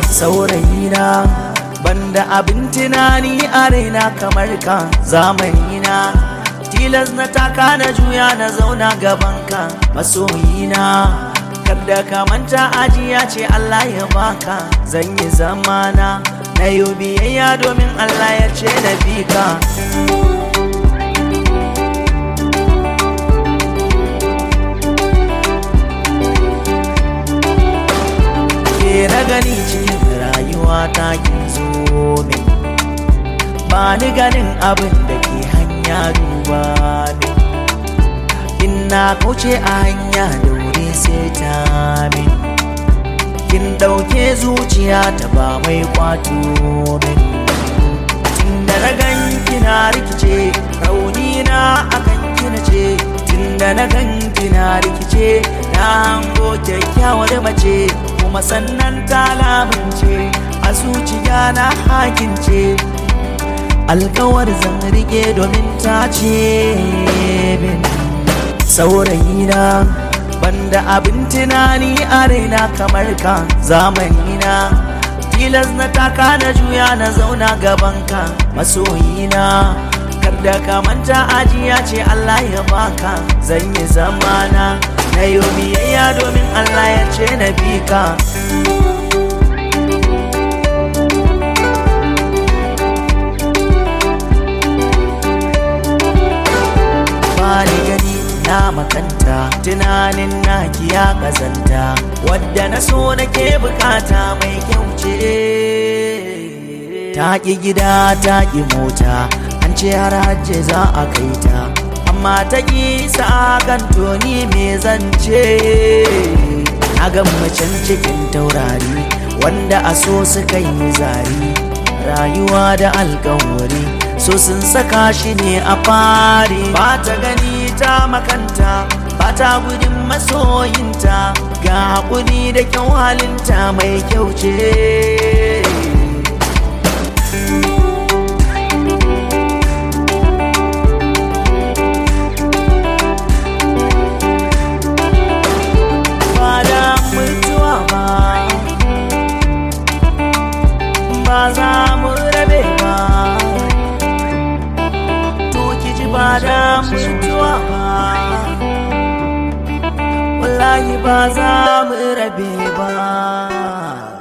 saurayina banda abin tunani a raina kamar ka zamanina tilas na taka na juya na zauna gabanka masoyina kada ka manta ajiya ce Allah ya baka zan yi zamana na yi biyayya domin Allah ya ce na bi ka ke na gani cikin rayuwa ta kin zo min ba ni ganin abin da ke hanya duba min in na kauce a hanya da wuri sai ta min kin ɗauke zuciya ta ba mai kwato min tun da na gan kina rikice rauni na akan kina ce tun da na gan kina rikice na hango kyakkyawar mace kuma sannan ta lamince a zuciya na hakince alkawar zan rike domin ta ce min saurayina banda abin tunani a raina kamar ka zamanina tilas na taka na juya na zauna gabanka masoyina kada ka manta ajiya ce Allah ya baka zan yi zamana na yi biyayya domin Allah ya ce na bi ka bani gani na makanta tunanin na kiya kazanta wadda na so nake bukata mai kyau ce ta ki gida ta ki mota an ce har hajje za a kai ta amma ta ki kan toni me zance na ga macen cikin taurari wanda a so suka yi zari rayuwa da alkawari so sun saka shi ne a fari ba ta gani ta makanta ba ta gudun masoyinta ga haƙuri da kyau halinta mai kyau ce ba da mutuwa ba ba za mu rabe ba to ki ji ba da mutuwa ba wallahi ba za mu rabe ba